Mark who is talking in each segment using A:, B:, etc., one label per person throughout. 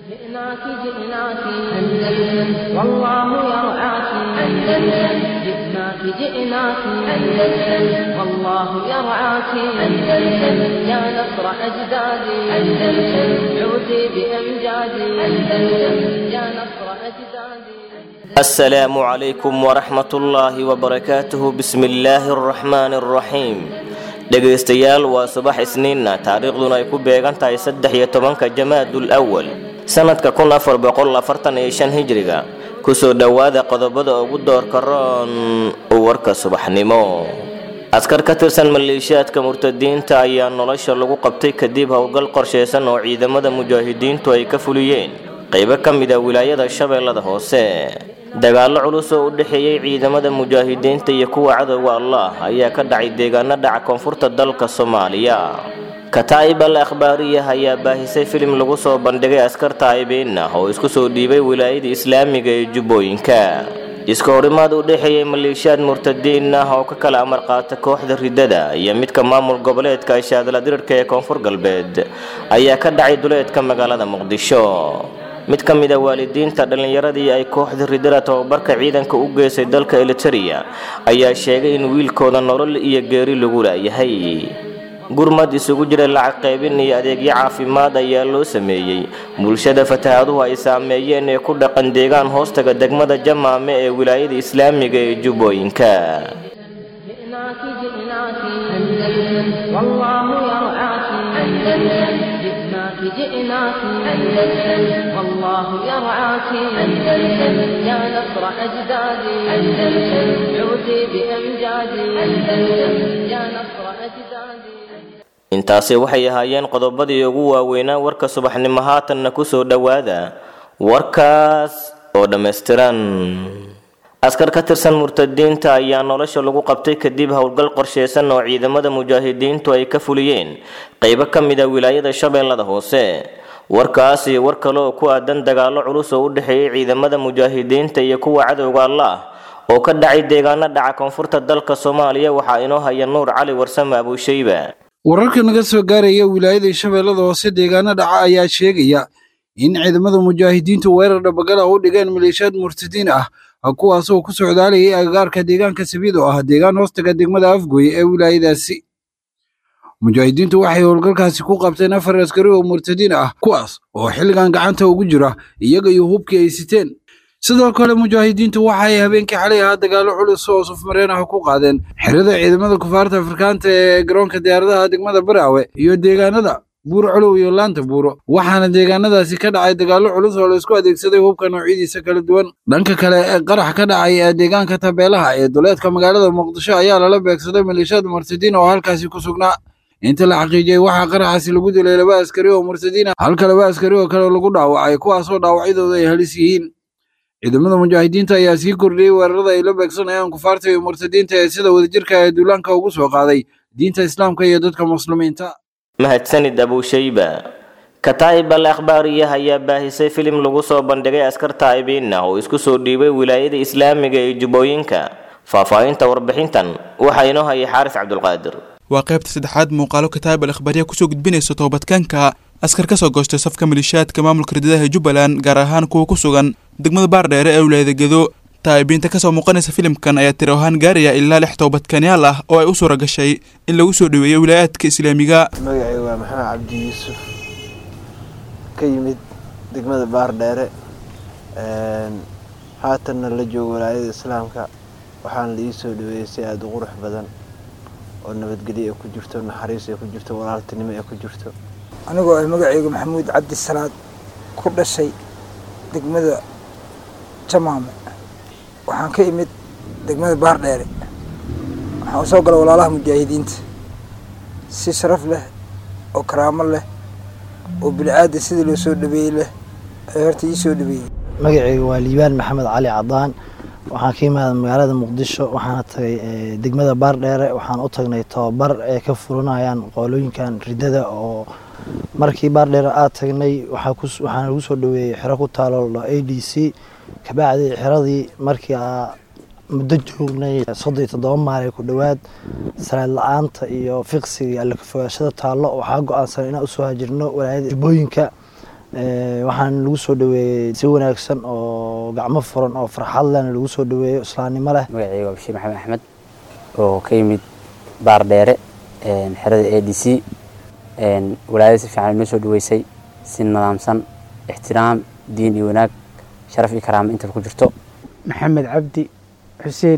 A: جئناك جئناك أندلس والله يرعاك أندلس جئناك جئناك أندلس والله يرعاك أندلس يا نصر أجدادي أندلس عودي بأمجادي أندلس يا نصر أجدادي
B: السلام عليكم ورحمة الله وبركاته بسم الله الرحمن الرحيم dhegaystayaal waa subax isniinna taariikhduna ay ku beegan tahay saddex iyo tobanka jamaadul awal sanadka kun afar boqol afartan iyo shan hijriga kusoo dhowaada qodobada ugu doorka roon warka subaxnimo askar ka tirsan maleeshiyaadka murtadiinta ayaa nolosha lagu qabtay kadib howlgal qorsheysan oo ciidamada mujaahidiintu ay ka fuliyeen qaybo ka mid a wilaayada shabeellada hoose dagaallo culus oo u dhexeeyey ciidamada mujaahidiinta iyo kuwa cadowga allah ayaa ka dhacay deegaano dhaca koonfurta dalka soomaaliya kataa'ib al akhbaariyah ayaa baahisay filim lagu soo bandhigay askar taa'ibiin ah oo isku soo dhiibay wilaayada islaamiga ee jubbooyinka iska horimaad u dhexeeyey maleeshiyaad murtadiin ah oo ka kala amar qaata kooxda ridada iyo midka maamul goboleedka shaadala dirirka ee koonfur galbeed ayaa ka dhacay duleedka magaalada muqdisho mid ka mid a waalidiinta dhallinyaradii ay kooxda ridada tababarka ciidanka u geysay dalka eliteria ayaa sheegay in wiilkooda nolol iyo geeri lagu laayahay gurmad isugu jira lacag qaybin iyo adeegyo caafimaad ayaa loo sameeyey bulshada fatahaaduhu ay saameeyeen ee ku dhaqan deegaan hoostaga degmada jamaame ee wilaayada islaamiga ee jubbooyinka
A: جئناك جئناك أندلس والله يرعاك أندلس جئناك جئناك أندلس والله يرعاك أندلس يا نصر أجدادي أندلس عودي بأمجادي أندلس يا نصر أجدادي
B: intaasi waxay ahaayeen qodobadii ugu waaweynaa warka subaxnimo haatanna kusoo dhowaada warkaas oo dhammaystiran askar ka tirsan murtadiinta ayaa nolosha lagu qabtay kadib howlgal qorsheysan oo ciidamada mujaahidiintu ay ka fuliyeen qaybo ka mid a wilaayada shabeellada hoose warkaas iyo war kale oo ku aadan dagaallo culus oo u dhexeeyey ciidamada mujaahidiinta iyo kuwa cadowga allah oo ka dhacay deegaano dhaca koonfurta dalka soomaaliya waxaa inoo haya nuur cali warsame abuushayba
C: wararka naga soo gaaraya wilaayada shabeellada hoose deegaano dhaca ayaa sheegaya in ciidamada mujaahidiintu weerar dhabagala u dhigeen maleeshiyaad murtadiin ah kuwaasoo ku socdaalayay agagaarka deegaanka sabiid oo ah deegaan hoostaga degmada afgooye ee wilaayadaasi mujaahidiintu waxay howlgalkaasi ku qabteen afar askari oo murtadiin ah kuwaas oo xilligan gacanta ugu jira iyaga iyo hubkii ay siteen sidoo kale mujaahidiintu waxay habeenkii xalay ahaa dagaallo culus oo sufmareen ah ku qaadeen xerada ciidamada kufaarta afrikaanta ee garoonka diyaaradaha degmada baraawe iyo deegaanada buur colow iyo laanta buuro waxaana deegaanadaasi ka dhacay dagaallo culus oo laysku adeegsaday hubka noocyadiisa kala duwan dhanka kale ee qarax ka dhacay ee deegaanka tabeelaha ee duleedka magaalada muqdisho ayaa lala beegsaday maleeshiyaad murtadiin oo halkaasi ku sugnaa inta la xaqiijiyey waxaa qaraxaasi lagu dilay laba askari oo murtadiin ah halka laba askari oo kale lagu dhaawacay kuwaasoo dhaawacyadooda ay halis yihiin ciidamada mujaahidiinta ayaa sii kordhiyey weerarada ay la beegsanayaan kufaarta iyo murtadiinta ee sida wadajirka ee duulaanka ugu soo qaaday diinta islaamka iyo dadka muslimiinta
B: mahadsanid abuushayba kataa'ib al akhbaariyah ayaa baahisay filim lagu soo bandhigay askar taa'ibiin ah oo isku soo dhiibay wilaayada islaamiga ee jubbooyinka faahfaahinta warbixintan waxaa inoo hayay xaaris cabdulqaadir
D: waa qaybta saddexaad muuqaalo kataa'ib al akhbaariya kusoo gudbinaysa toobadkaanka askar ka soo goostay safka maleeshiyaadka maamulka ridadaha jubbaland gaar ahaan kuwa ku sugan degmada baardheere ee wilaayada gedo taa'ibiinta kasoo muuqanaysa filimkan ayaa tiri ahaan gaaraya ilaa lix toobadkanyaal ah oo ay u suura gashay in lagu soo dhoweeyo wilaayaadka islaamiga
E: magacay waa maxamed cabdi yuusuf ka yimid degmada baardheere haatanna la joogo walaayada islaamka waxaana la ii soo dhaweeyey si aada u qurux badan oo nabadgelyo ay ku jirto naxariis ay ku jirto walaaltinimo ay ku jirto
F: anigoo ay magacaygu maxamuud cabdi salaad ku dhashay degmada jamaame waxaan ka imid degmada baardheere waxaan u soo galay walaalaha mujaahidiinta si sharaf leh oo karaamo leh oo bilcaada sidii loo soo dhabeeyey leh ay horta ii soo dhabeeyey
G: magacayga waa liibaan maxamed cali cadaan waxaan ka imaada magaalada muqdisho waxaana tagay degmada baardheere waxaan u tagnay tababar ay ka furanayaan qoolooyinkan ridada oo markii baardheere aad tagnay waxaan lagu soo dhaweeyey xero ku taalo a d c kabacdi xeradii markii muddo joognay soddon iyo toddoba maalay ku dhowaad salaad la-aanta iyo fiqsiga iyo alla kafogaashada taallo waxaa go-aansan inaan usoo hajirno walaayada jubbooyinka waxaan lagu soo dhaweeyey si wanaagsan oo gacmo furan oo farxad lehna lagu soo dhaweeyo islaamnimo leh
H: magacayga waa bashiir maxamed axmed oo ka yimid baar dheere xerada a d c walaayada si fiican inoo soo dhaweysay si nidaamsan ixtiraam diin iyo wanaag sharaf iyo karaamo intaba ku jirto
I: maxamed cabdi xuseen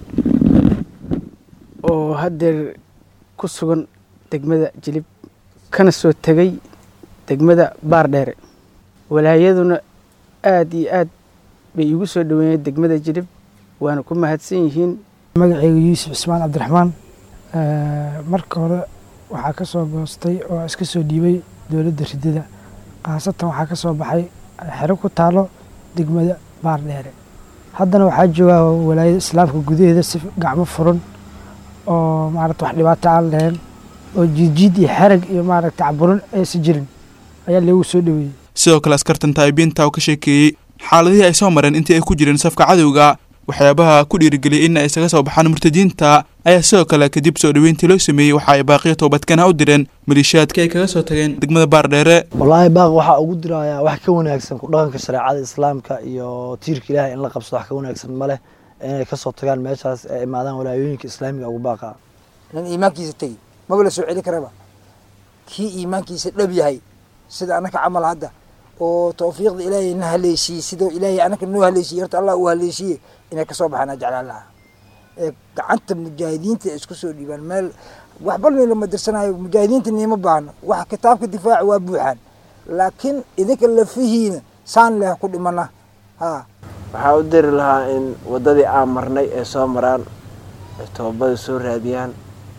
I: oo haddeer ku sugan degmada jilib kana soo tegay degmada baardheere walaayaduna aada iyo aad bay igu soo dhaweeyeen degmada jilib waana ku mahadsan yihiin
F: magacayga yuusuf cismaan cabdiraxmaan marka hore waxaa ka soo goostay oo iska soo dhiibay dowladda ridada khaasatan waxaa ka soo baxay xero ku taalo degmada baardheere haddana waxaa joogaa walaayada islaamka gudaheeda si gacmo furan oo maarata wax dhibaato aan lahayn oo jiidjiid iyo xerag iyo maaragta caburin aysan jirin ayaa lagu soo dhaweeyey
D: sidoo kale askartan taa'ibiinta oo ka sheekeeyey xaaladihii ay soo mareen intii ay ku jireen safka cadowga waxyaabaha ku dhiirigeliyay in ay isaga soo baxaan murtadiinta ayaa sidoo kale kadib soo dhaweyntii loo sameeyey waxa ay baaqiya toobadkana u direen maliishaadkii ay kaga soo tageen degmada baardheere
G: wallaahi baaq waxaa ugu dirayaa wax ka wanaagsan ku dhaqanka shareecada islaamka iyo tiirka ilaahay in la qabsado wax ka wanaagsan ma leh inay ka soo tagaan meeshaas ee imaadaan walaayooyinka islaamiga ugu baaqa
F: nin iimaankiisa tegi maba la soo celi karaba kii iimaankiisa dhab yahay sida anaka camal hadda oo tawfiiqda ilaahay na haleeshiiyey sidoo ilaahay anaka noo haleeshiiyey horta allah uu haleeshiiyey inay kasoo baxaan jeclaan lahaa ee gacanta mujaahidiinta isku soo dhiibaan meel waxba lama dirsanayo mujaahidiinta niima baahno wax kitaabka difaaca waa buuxaan laakiin idinka lafihiina saan leh ku dhimana ha
E: waxaa u diri lahaa in waddadii aan marnay ay soo maraan ay toobada soo raadiyaan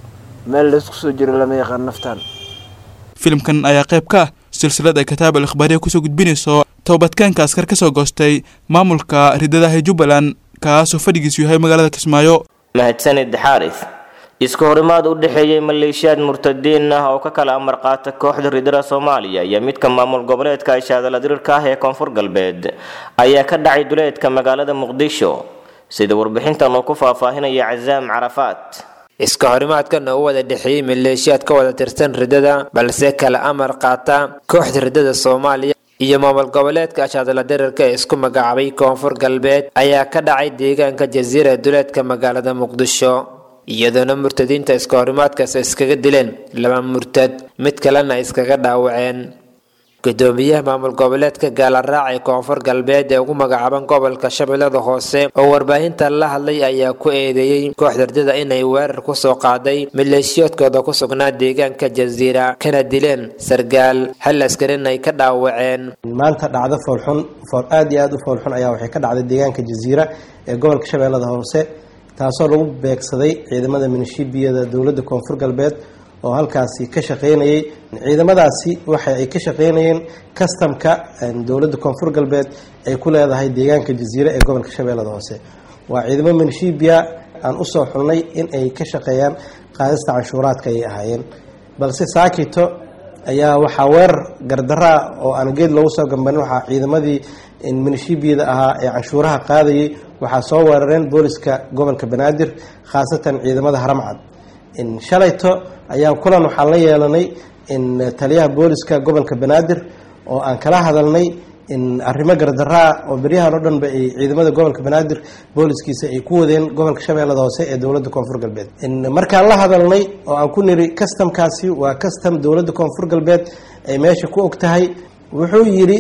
E: meel laysku soo jiro lama yaqaan naftan
D: filimkan ayaa qayb ka ah silsilad ay kitaab al ikhbaariya kusoo gudbinayso toobadkaanka askar ka soo goostay maamulka ridadaha jubbaland kaasoo fadhigiisu yahay magaalada kismaayo
B: mahadsanid xaaris isku horimaad u dhexeeyey maleeshiyaad murtadiin ah oo ka kala amar qaata kooxda ridada soomaaliya iyo midka maamul goboleedka ishaadala dirirka ah ee koonfur galbeed ayaa ka dhacay duleedka magaalada muqdisho sida warbixintan uu ku faahfaahinaya casaam carafaat
J: iska horimaadkan oo u wada dhexeeyey maleeshiyaad ka wada tirsan ridada balse kala amar qaata kooxda ridada soomaaliya iyo maamul goboleedka ashaadala dirirka ee isku magacaabay koonfur galbeed ayaa ka dhacay deegaanka jasiira ee duleedka magaalada muqdisho iyadoona murtadiinta iska horimaadkaas iskaga dileen laba murtad mid kalena ay iskaga dhaawaceen gudoomiyaha maamul goboleedka gaalaraac ee koonfur galbeed ee ugu magacaaban gobolka shabeellada hoose oo warbaahinta la hadlay ayaa ku eedeeyey kooxda ridada inay weerar kusoo qaaday maleeshiyoodkooda ku sugnaa deegaanka jasiira kana dileen sargaal hal askarina ay ka dhaawaceen
K: maanta dhacdo foolxun fool aad iyo aad u foolxun ayaa waxay ka dhacday deegaanka jasiira ee gobolka shabeellada hoose taasoo lagu beegsaday ciidamada minishiibiyada dowladda koonfur galbeed oo halkaasi ka shaqeynayay ciidamadaasi waxa ay ka shaqeynayeen kastamka dowladda koonfur galbeed ay ku leedahay deegaanka jasiire ee gobolka shabeellada hoose waa ciidamo minishibiya aan usoo xulnay in ay ka shaqeeyaan qaadista canshuuraadka ayay ahaayeen balse saakito ayaa waxaa weerar gardaraa oo aan geed loogu soo gambanin waxaa ciidamadii minishibiyada ahaa ee canshuuraha qaadayay waxaa soo weerareen booliska gobolka banaadir khaasatan ciidamada haramcad shalayto ayaa kulan waxaan la yeelanay taliyaha booliska gobolka banaadir oo aan kala hadalnay arrimo gardaraa oo beryahan oo dhanba ay ciidamada gobolka banaadir booliskiisa ay ku wadeen gobolka shabeellada hoose ee dowladda koonfur galbeed markaan la hadalnay oo aan ku niri kastamkaasi waa kastam dowladda koonfur galbeed ay meesha ku og tahay wuxuu yidhi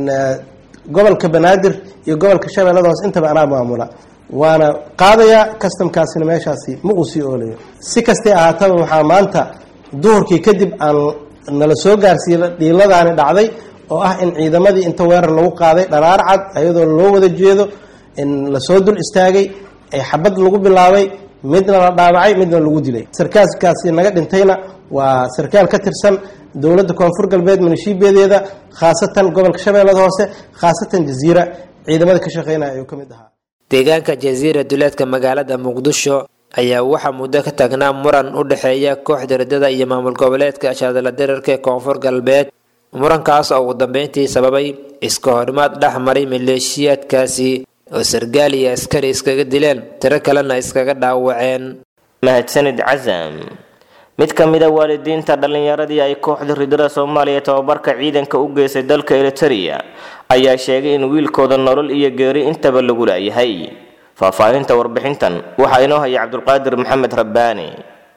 K: gobolka banaadir iyo gobolka shabeellada hoose intaba anaa maamula waana qaadayaa kastamkaasina meeshaasi ma uu sii oolayo si kastay ahaataba waxaa maanta duhurkii kadib aan nala soo gaarsiiya dhiiladaani dhacday oo ah in ciidamadii inta weerar lagu qaaday dharaar cad ayadoo loo wada jeedo in lasoo dul istaagay ee xabad lagu bilaabay midna la dhaawacay midna lagu dilay sarkaalkaasi naga dhintayna waa sarkaal ka tirsan dowladda koonfur galbeed minishiibiyadeeda khaasatan gobolka shabeellada hoose khaasatan jasiira ciidamada ka shaqeynaya ayuu ka mid ahaa
J: deegaanka jasiira duleedka magaalada muqdisho ayaa waxaa muddo ka taagnaa muran u dhexeeya kooxda ridada iyo maamul goboleedka ashaadala dirarka ee koonfur galbeed murankaas oo ugu dambeyntii sababay iska horimaad dhex maray maleeshiyaadkaasi oo sargaal iyo askari iskaga dileen tiro kalena iskaga dhaawaceen
B: mahadsanid casam mid ka mid a waalidiinta dhallinyaradii ay kooxda ridada soomaaliya tababarka ciidanka u geysay dalka eritereya ayaa sheegay in wiilkooda nolol iyo geeri intaba lagu laayahay faahfaahinta warbixintan waxaa inoo haya cabdulqaadir maxamed rabbaani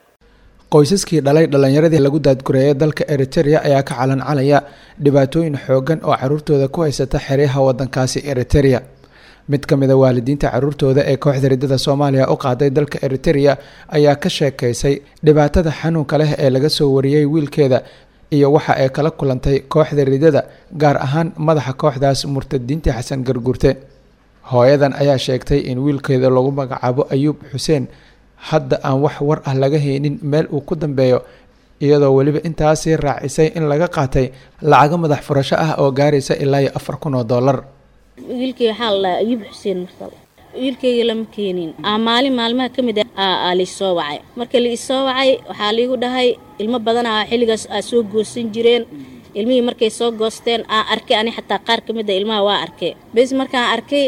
L: qoysaskii dhalay dhallinyaradii lagu daadgureeyay dalka eritereya ayaa ka calancalaya dhibaatooyin xoogan oo caruurtooda ku haysata xeryaha wadankaasi eritereya mid ka mid a waalidiinta caruurtooda ee kooxda ridada soomaaliya u qaaday dalka eritereya ayaa ka sheekaysay dhibaatada xanuunka leh ee laga soo wariyey wiilkeeda iyo waxa ay kala kulantay kooxda ridada gaar ahaan madaxa kooxdaas murtadiinta xasan garguurte hooyadan ayaa sheegtay in wiilkeeda lagu magacaabo ayuub xuseen hadda aan wax war ah laga haynin meel uu ku dambeeyo iyadoo weliba intaasii raacisay in laga qaatay lacago madax furasho ah oo gaaraysa ilaa iyo afar kun oo dollar
M: wiilkay waxaa la dhahaa ayuub xuseen marsal wiilkayga lama keenin aa maalin maalmaha ka mid ah aa laisoo wacay marka laisoo wacay waxaa laigu dhahay ilmo badanaa xilligaas aa soo goosan jireen ilmihii markay soo goosteen aan arkay ani xataa qaar ka mid a ilmaha waa arkay bes markaan arkay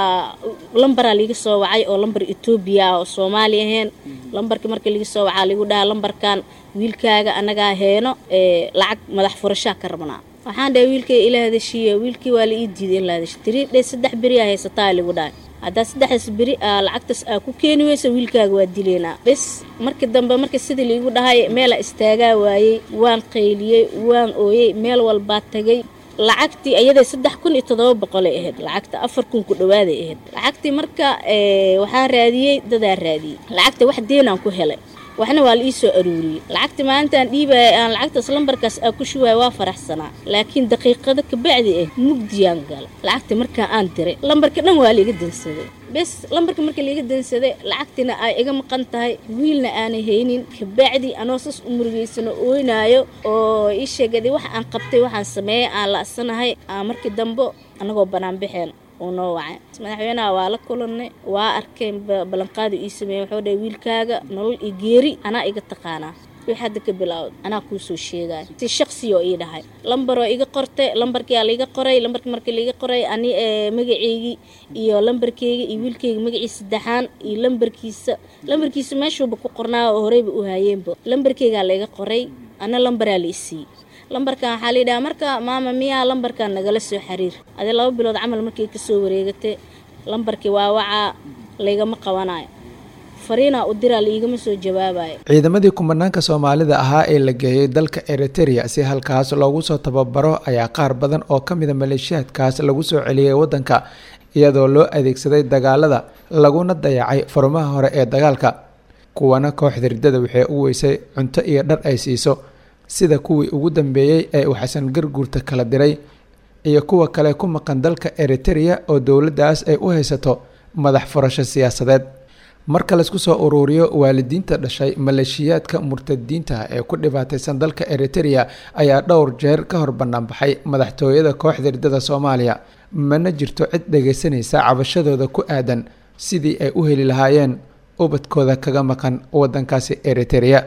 M: lambaraa liiga soo wacay oo lambar etoobiya oo soomaali ahayn lambarka marka liiga soo wacaa liigu dhaha lambarkan wiilkaaga annagaa heeno lacag madax furashaa ka rabnaa waxaan dhahay wiilkay ila hadashiiya wiilkii waa la ii diiday in la hadasho tirii dhe saddex beri aa haysataa ligu dhahay haddaa saddexdaas beri aa lacagtaas aa ku keeni weysa wiilkaaga waa dileynaa bes marka dambe marka sidii liigu dhahay meelaa istaagaa waayey waan qayliyey waan ooyey meel walbaa tagay lacagtii ayaday saddex kun iyo toddoba boqolay ahayd lacagta afar kun ku dhawaaday ahayd lacagtii marka waxaa raadiyey dadaa raadiyey lacagta wax deenaan ku helay waxna waa la ii soo aruuriyey lacagta maalintaan dhiibaya aan lacagtaas lambarkaas aa ku shuwaaya waa faraxsanaa laakiin daqiiqado kabacdi ah mugdiyaan gala lacagta markaa aan diray lambarka dhan waa laiga dansaday bes lambarka marka laiga dansaday lacagtina ay iga maqan tahay wiilna aanay haynin kabacdi anoo sas u murugeysano ooynaayo oo ii sheegaday wax aan qabtay waxaan sameeyey aan la-sanahay aan markii dambe annagoo bannaan baxeen uu noo wacay madaxweynaha waa la kulanay waa arkeen ballanqaadu ii sameeyey wuxuu dhahay wiilkaaga nolol iyo geeri anaa iga taqaanaa wix hadda ka bilaawd anaa kuu soo sheegaya si shaqsiyoo ii dhahay lambaroo iga qortay lambarkiyaa laiga qoray lambarkii markii laiga qoray ani magaceygii iyo lambarkeyga iyo wiilkeyga magaciisa saddexaan iyo lambarkiisa lambarkiisa meeshuuba ku qornaa oo horeyba u haayeenba lambarkeygaa laiga qoray ana lambaraa la isiiyey lambarkan waxaa la yidhaha marka maama miyaa lambarkan nagala soo xiriir adi laba bilood camal markay kasoo wareegatay lambarkii waa wacaa laygama qabanayo fariinaa u diraa laiigama soo jawaabayo
L: ciidamadii kumanaanka soomaalida ahaa ee la geeyey dalka eritereya si halkaas loogu soo tababaro ayaa qaar badan oo ka mida maleeshiyaadkaas lagu soo celiyey waddanka iyadoo loo adeegsaday dagaalada laguna dayacay furmaha hore ee dagaalka kuwana kooxda riddada waxay u weysay cunto iyo dhar ay siiso sida kuwii ugu dambeeyey ee uu xasan garguurta kala diray iyo kuwa kale ku maqan dalka eritereya oo dowladdaas ay u haysato madax furasho siyaasadeed marka laysku soo uruuriyo waalidiinta dhashay maleeshiyaadka murtadiinta ee ku dhibaataysan dalka eritereya ayaa dhowr jeer ka hor banaanbaxay madaxtooyada kooxda riddada soomaaliya mana jirto cid dhagaysanaysa cabashadooda ku aadan sidii ay u heli lahaayeen ubadkooda kaga maqan wadankaasi eritereya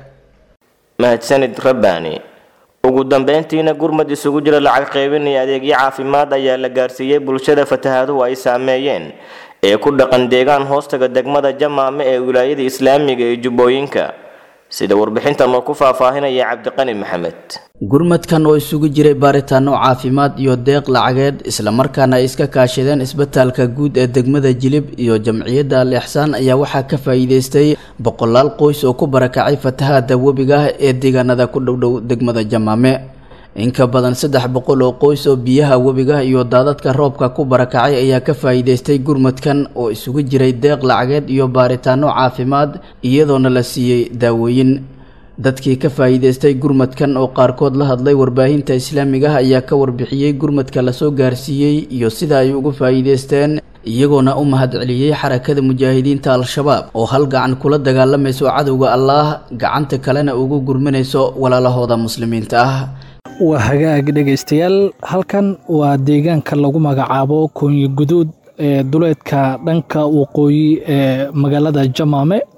B: mahadsanid rabbaani ugu dambeyntiina gurmad isugu jira lacag qaybin iyo adeegyo caafimaad ayaa la gaarsiiyey bulshada fatahaaduhu ay saameeyeen ee ku dhaqan deegaan hoostaga degmada jamaame ee wilaayada islaamiga ee jubbooyinka sida warbixintan oo ku faahfaahinaya cabdiqani maxamed
N: gurmadkan oo isugu jiray baaritaano caafimaad iyo deeq lacageed islamarkaana ay iska kaashadeen isbitaalka guud ee degmada jilib iyo jamciyadda al ixsaan ayaa waxaa ka faa'iideystay boqolaal qoys oo ku barakacay fatahaada webiga ah ee deegaanada ku dhowdhow degmada jamaame in ka badan saddex boqol oo qoys oo biyaha webiga iyo daadadka roobka ku barakacay ayaa ka faa'iideystay gurmadkan oo isugu jiray deeq lacageed iyo baaritaano caafimaad iyadoona la siiyey daawooyin dadkii ka faa'iideystay gurmadkan oo qaarkood la hadlay warbaahinta islaamiga ah ayaa ka warbixiyey gurmadka lasoo gaarsiiyey iyo sida ay uga faa'iideysteen iyagoona u mahadceliyey xarakada mujaahidiinta al-shabaab oo hal gacan kula dagaalamayso cadowga allaah gacanta kalena ugu gurmanayso walaalahooda muslimiinta ah
O: waa hagaag dhegaystayaal halkan waa deegaanka lagu magacaabo koonyi guduud ee duleedka dhanka waqooyi ee magaalada jamaame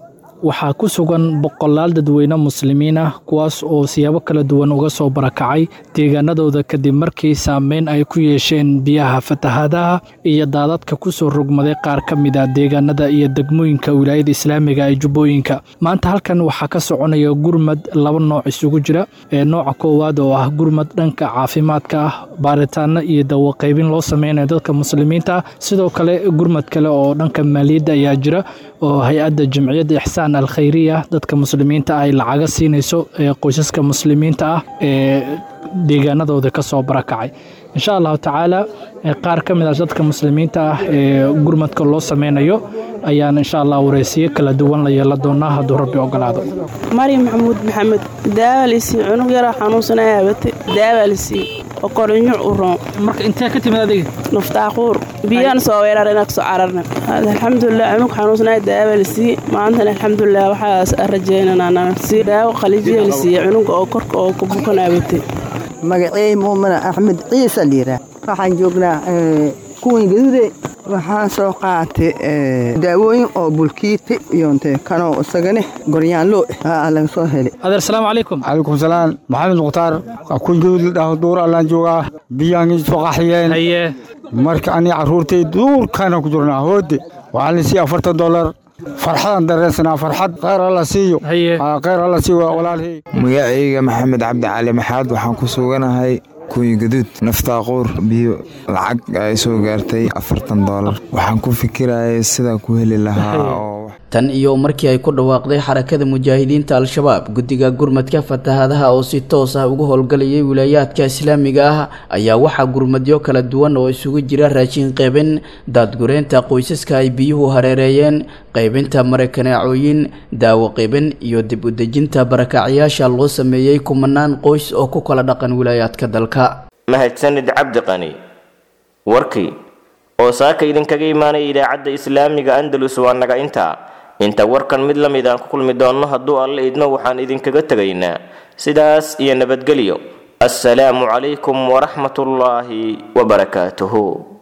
O: waxaa ku sugan boqolaal dadweyne muslimiin ah kuwaas oo siyaabo kala duwan uga soo barakacay deegaanadooda kadib markii saameyn ay ku yeesheen biyaha fatahaadaha iyo daadadka kusoo rogmaday qaar ka mid a deegaanada iyo degmooyinka wilaayada islaamiga ee jubbooyinka maanta halkan waxaa ka soconaya gurmad laba nooc isugu jira ee nooca koowaad oo ah gurmad dhanka caafimaadka ah baaritaano iyo dawaqaybin loo sameynayo dadka muslimiinta ah sidoo kale gurmad kale oo dhanka maaliyadda ayaa jira oo hay-adda jamciyadda ixsaan al khayriya dadka muslimiinta ay lacaga siinayso ee qoysaska muslimiinta ah ee deegaanadooda ka soo barakacay insha allahu tacaala qaar ka mid ah dadka muslimiinta ah ee gurmadka loo sameynayo ayaan insha allah wareysiyo kala duwan la yeela doonaa hadduu rabbi ogolaado
P: maryam maxamuud maxamed daawaalisi cunug yaraa xanuunsanaya abate daawaalisi oo korinyo u roon
O: marka intee ka timid adiga
P: nuftaaquur biyaan soo weerarina kasoo cararna alxamdulilah cunug xanuunsanaya daawaalisi maantana alxamdulilah waxaas rajeynanaa si daawo qalijiyeelisiiya cunuga oo korka oo ku bukan abate
Q: magacey muumana axmed ciise liiraa waxaan joognaa kuwan gaduude waxaan soo qaatay daawooyin oo bulkiiti iyonte kanoo isagane goryaanlo aa laga soo helay
O: adeer salaamu calaykum
R: calaykum salaam maxamed mukhtaar kuwan gaduud la dhaho duur allaan joogaa biyaan soo qaxiyeen
O: haye
R: marka ani carruurtay duurkaana ku jirnaa hoode waxaa la siiya afartan dollar farxadaan dareensanaa farxad khayr alla siiyo khayr alla siiyo walaalhay
S: magacayga maxamed cabdi cali maxaad waxaan ku suganahay kuwii gaduud naftaaquur biyo lacag ay soo gaartay afartan doolar waxaan ku fikirayay sidaan ku heli lahaa oo
N: tan iyo markii ay ku dhawaaqday xarakada mujaahidiinta al-shabaab guddiga gurmadka fatahaadaha oo si toos ah uga howlgalayay wilaayaadka islaamiga ah ayaa waxaa gurmadyo kala duwan oo isugu jira raashin qaybin daadgureynta qoysaska ay biyuhu hareereeyeen qaybinta marakaneecooyin daawo qaybin iyo dib u dejinta barakacyaasha loo sameeyey kumanaan qoys oo ku kala dhaqan wilaayaadka dalka
B: mahadsanid cabdi qani warkii oo saaka idinkaga imaanaya idaacadda islaamiga andalus waa naga intaa inta warkan mid la mid aan ku kulmi doonno hadduu alle idmo waxaan idinkaga tegaynaa sidaas iyo nabadgelyo assalaamu calaykum waraxmatullaahi wabarakaatuhu